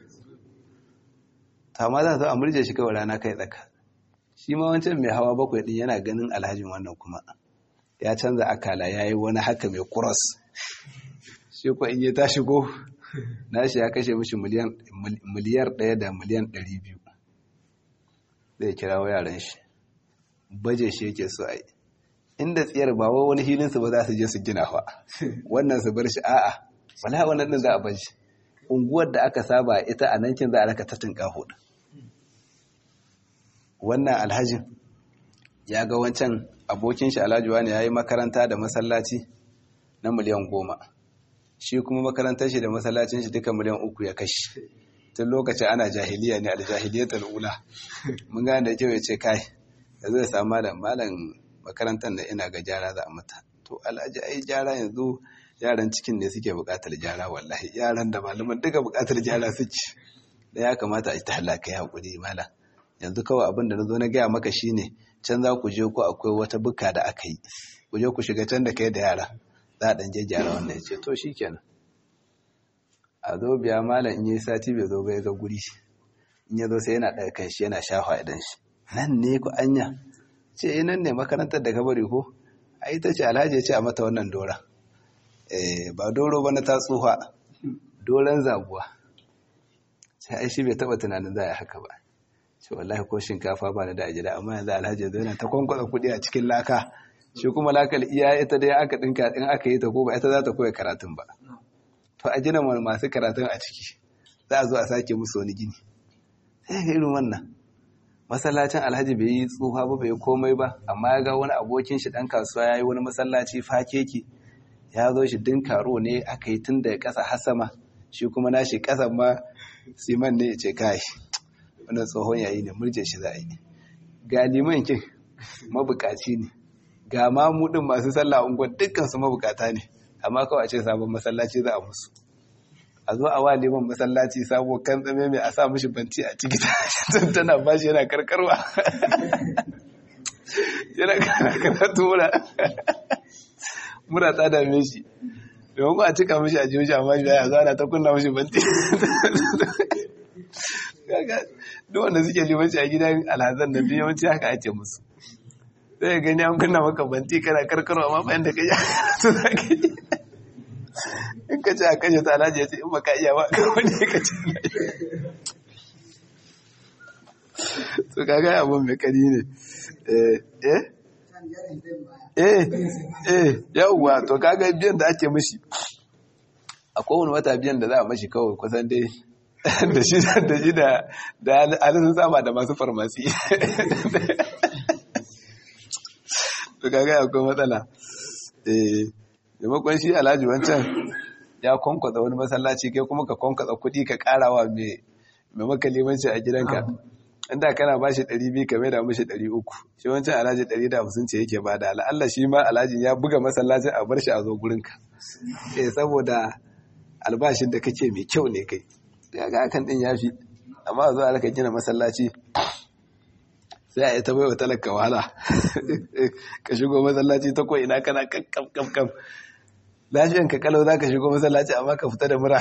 ta ma za su a murje shi kawai rana kai tsaka shi ma wancan mai hawa bakwai din yana ganin alhajin wannan kuma ya canza akala ya yi wani haka mai kuros shi ko in ya ta shigo nashi ya kashe mishi miliyar ɗaya da miliyan ɗari biyu zai kira yaran shi baje shi yake so a yi inda tsiyar ba wai wani hilinsu ba za su je su gina fa wannan su bar shi a'a wala wannan din za a bar shi unguwar da aka saba ita a nan kin za a raka ta tinka hudu wannan alhajin ya ga wancan abokin shi alhaji wani ya yi makaranta da masallaci na miliyan goma shi kuma makarantar shi da masallacin shi duka miliyan uku ya kashi tun lokacin ana jahiliya ne aljahiliyatul ula mun gane da kyau ya ce kai da zai samu malam malam makarantar da ina ga jara za a mata to alhaji ai jara yanzu yaran cikin ne suke buƙatar jara wallahi yaran da malaman duka buƙatar jara suke da ya kamata a ta halaka ya haƙuri malam yanzu kawai abin da na zo na gaya maka shine can za ku je ko akwai wata buka da aka yi ku je ku shiga can da kai da yara za a ɗan je gyara wanda ya ce to shi kenan a zo biya malam in yi sati bai zo bai ga guri in ya zo sai yana ɗaga kan shi yana shafa idan shi nan ne ku anya ce nan ne makarantar da ka bari ko a ita ce alhaji ya ce a mata wannan dora ba doro ba na ta tsuha doron zabuwa sai ai shi bai taɓa tunanin za a yi haka ba ce wallahi ko shinkafa ba da a gida amma yanzu alhaji zai yana ta kwankwasa kuɗi a cikin laka shi kuma lakal iya ita dai aka ɗinka in aka yi ta ko ba ita za ta koya karatun ba to a gina masu karatun a ciki za a zo a sake musu wani gini sai ga irin wannan masallacin alhaji bai yi tsufa ba bai komai ba amma ya ga wani abokin shi ɗan kasuwa ya yi wani masallaci fakeki ya zo shi din karo ne aka yi tun daga ƙasa har sama shi kuma nashi ƙasa ma siman ne ya ce kai wannan tsohon yayi ne murje shi za a yi ga liman kin mabukaci ne ga mamudin masu sallah unguwar dukkan su mabukata ne amma kawai a ce sabon masallaci za a musu a zo a wa liman masallaci sabo kan tsame mai a sa mishi banci a ciki tana bashi yana karkarwa yana karatu mura mura ta dame shi domin ku a cika mishi a jimin shi amma shi ya zo ana ta kunna mishi banci duk wanda suke limanci a gidan alhazan da biyu yawanci haka ake musu sai gani an kunna maka banti kana karkarwa amma bayan da ka yi to za ka yi in ka ce a kashe ta alhaji ya ce in baka iya ba ka wani ka ce to kaga abun mai kari ne eh eh eh eh yawwa to kaga biyan da ake mishi a kowane wata biyan da za a mashi kawai kusan dai da shi da shi da da alisun sama da masu farmasi to kaga akwai matsala eh maimakon shi alhaji wancan ya kwankwasa wani masallaci kai kuma ka kwankwasa kuɗi ka karawa mai maka limanci a gidanka inda kana ba shi 200 ka maida mashi 300 shi wancan alhaji 150 ce yake ba da Allah shi ma alhajin ya buga masallacin a bar shi a zo gurinka eh saboda albashin da kake mai kyau ne kai ya ga hakan din yafi amma a zo a raka gina masallaci sai a yi ta baiwa talaka wahala ka shigo masallaci ta ko ina kana kakkam kakkam lafiyan ka kalau za ka shigo masallaci amma ka fita da mura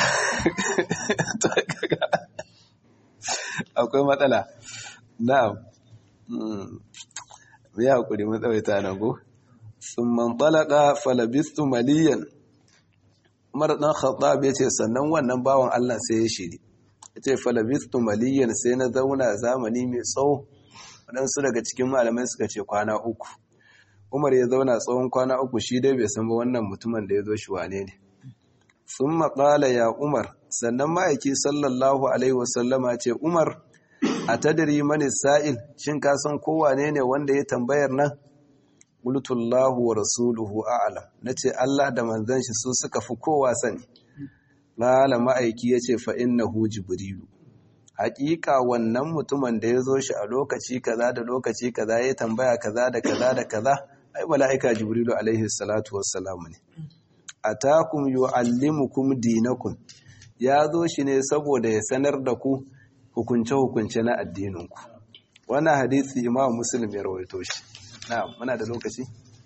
akwai matsala na'am mu yi haƙuri matsawaita na go sun man talaka falabistu maliyan umar ɗan khattab ya ce sannan wannan bawan allah sai ya shiri ya ce falabistu maliyan sai na zauna zamani mai tsawo waɗansu daga cikin malamai suka ce kwana uku umar ya zauna tsawon kwana uku shi dai bai san ba wannan mutumin da ya zo shi wane ne sun maƙala ya umar sannan ma'aiki sallallahu alaihi wasallama ce umar a tadiri mani sa'il shin ka san kowane ne wanda ya tambayar nan ƙultullahu wa rasuluhu a'alam na ce allah da manzan shi su suka fi kowa sani ƙala ma'aiki ya ce fa'in na hu jibrilu haƙiƙa wannan mutumin da ya zo shi a lokaci kaza da lokaci kaza ya tambaya kaza da kaza da kaza ai mala'ika jibrilu alaihi salatu wassalamu ne atakum yu'allimukum dinakum ya zo shi ne saboda ya sanar da ku hukunce-hukunce na addininku wannan hadisi imam muslim ya rawaito shi na'am muna da lokaci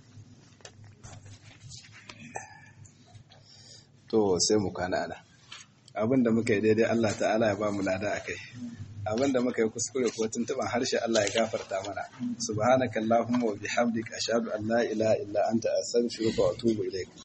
to sai mu kana ana abinda muka yi daidai Allah ta'ala ya ba mu lada akai abinda muka yi kuskure ko tuntuban harshe Allah ya gafarta mana subhanakallahumma wa bihamdika ashhadu an la ilaha illa anta astaghfiruka wa atubu ilaik